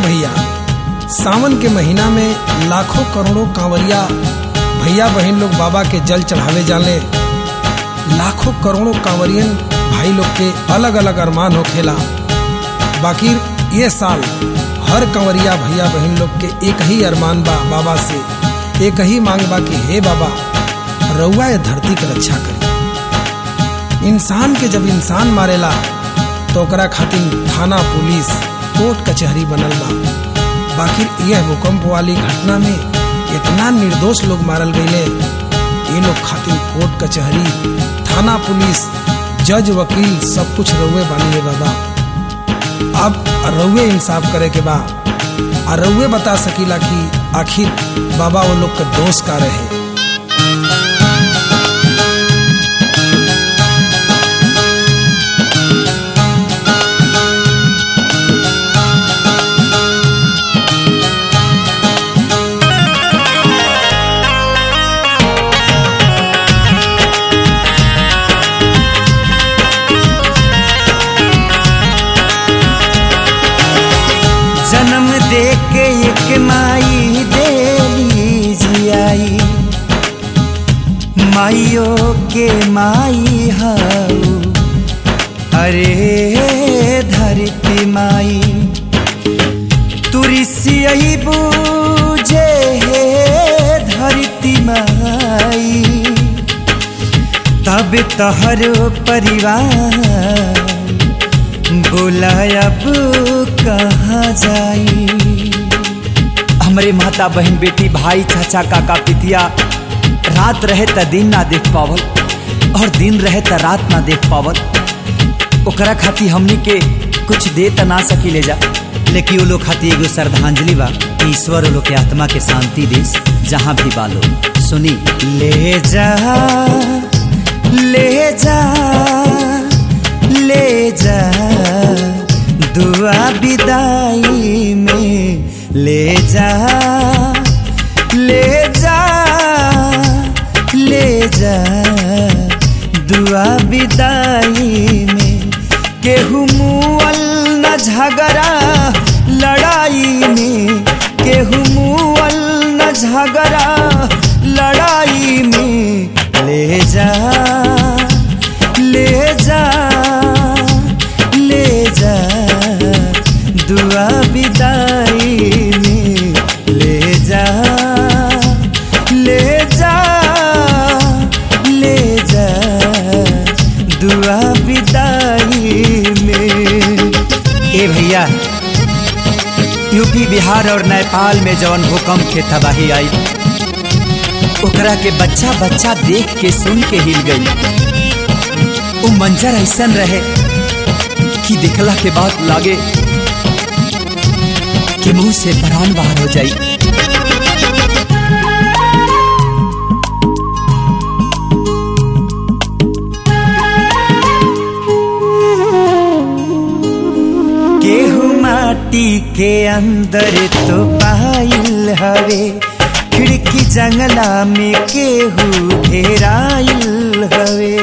भैया सावन के महीना में लाखों करोड़ों कांवरिया भैया बहन लोग बाबा के जल चढ़ावे जाले लाखों करोड़ों कांवरियन भाई लोग के अलग अलग अरमान होखेला बाकी ये साल हर कंवरिया भैया बहन लोग के एक ही अरमान बा बाबा से एक ही मांग बा कि हे बाबा रउआ ये धरती के रक्षा करी इंसान के जब इंसान मारेला तो ओकरा खातिर थाना पुलिस कोर्ट कचहरी बनल बा बाकी यह भूकंप वाली घटना में इतना निर्दोष लोग मारल गईले ये लोग खातिर कोर्ट कचहरी थाना पुलिस जज वकील सब कुछ रउए बानी है बाबा अब रउए इंसाफ करे के बा आ रउए बता सकीला कि आखिर बाबा वो लोग के दोष का रहे जन्म दे के एक माई देली जियाई माइयो के माई हाउ अरे धरती माई तुरसियई बूझे हे धरती माई तब तहर परिवार बोला अब कहाँ जाई हमरे माता बहन बेटी भाई चाचा काका पितिया रात रहे त दिन ना देख पावल और दिन रहे त रात ना देख पावल ओकरा खाती हमनी के कुछ दे त ना सकी ले जा लेकिन वो लोग खाती एगो श्रद्धांजलि बा कि ईश्वर वो लोग के आत्मा के शांति देस जहाँ भी बालो सुनी ले जा ले जा ले जा दुआ विदाई में ले जा ले जा ले जा दुआ विदाई में केहू मुअल न झगड़ा लड़ाई में केहू मुअल न झगड़ा लड़ाई में ले जा ले जा ले जा दुआ विदाई में ले जा ले जा ले जा दुआ विदाई में ए भैया यूपी बिहार और नेपाल में जौन भूकंप के तबाही आई ओकरा के बच्चा बच्चा देख के सुन के हिल गई वो मंजर ऐसन रहे कि दिखला के बाद लागे कि मुंह से प्राण बाहर हो जाई केहू माटी के अंदर तो पाइल हवे खिड़की जंगला में केहू घेराइल हवे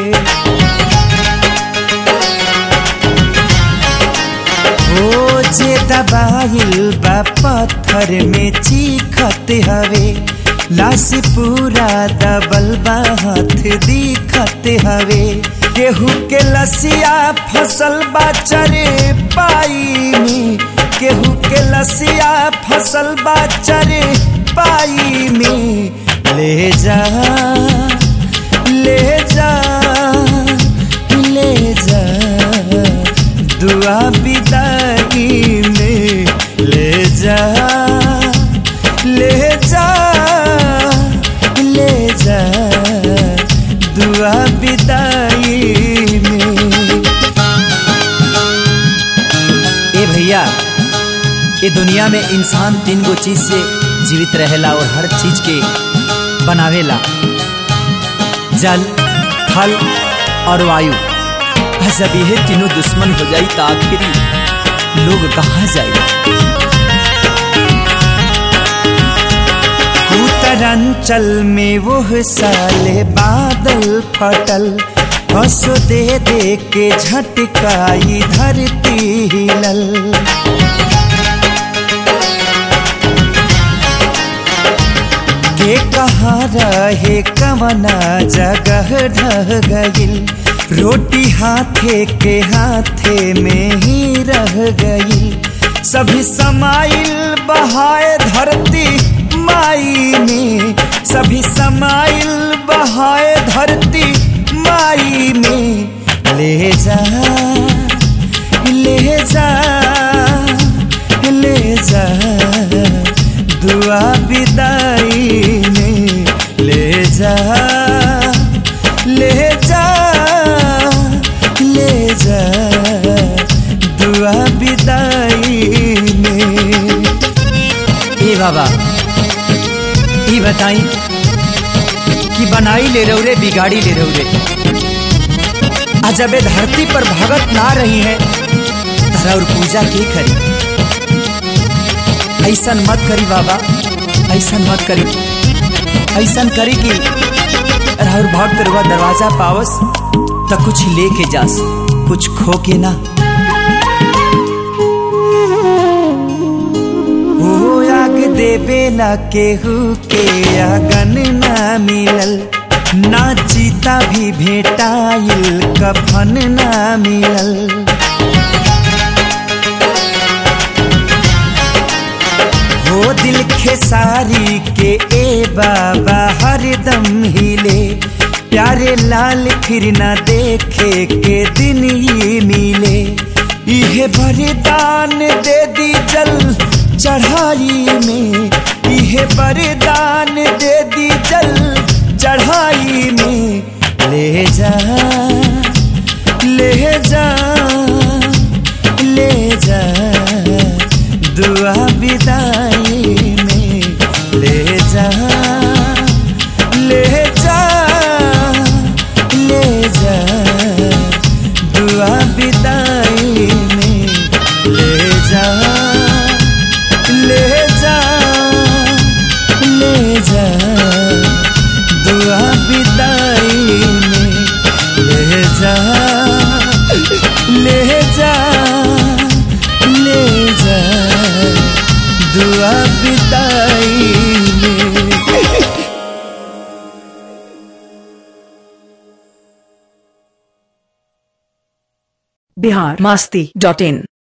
ओ जे दबाइल बा पत्थर में चीखत हवे लाश पूरा दबल बा हाथ दिखत हवे केहू के लसिया फसल बा चरे पाई में केहू के लसिया फसल बा चरे पाई में ले जा ले जा ले जा दुआ विदाई में ले जा ले जा ले जा दुआ विदाई में ए भैया ये दुनिया में इंसान तीन गो चीज से जीवित रहेला और हर चीज के बनावेला जल थल और वायु जब ये तीनों दुश्मन हो जाई तो आखिरी लोग कहाँ जाए उत्तरांचल में वो साले बादल फटल हंसो दे दे के झटकाई धरती हिलल के कहाँ रहे कवना जगह ढह गइल रोटी हाथे के हाथे में ही रह गई सभी समाइल बहाए धरती माई में सभी समाइल बहाए धरती माई में ले जा ले जा ले जा दुआ विदाई में ले जा ले जा ले जा दुआ विदाई में ए बाबा ई बताई कि बनाई ले रहो रे बिगाड़ी ले रहो रे आ जब ए धरती पर भगत ना रही है धरा और पूजा की करी ऐसन मत करी बाबा ऐसन मत करी ऐसन करी कि राहुल भक्त रुआ दरवाजा पावस तो कुछ लेके जास कुछ खो के ना ओ आग देवे ला केहू के आगन ना मिलल ना चीता भी भेटाइल कफन ना मिलल हो दिल खेसारी के ए बाबा हरदम हिले प्यारे लाल फिर ना देखे के दिन ही मिले इहे बरदान दे दी जल चढ़ाई में इहे बरदान दे दी जल चढ़ाई में ले जा ले जा ले जा दुआ विदाई में ले जा ले जा ले जा दुआ विदाई में ले जा ले जा ले जा दुआ विदाई में ले जा ले जा ले जा दुआ विदाई में बिहार मस्ती डॉट इन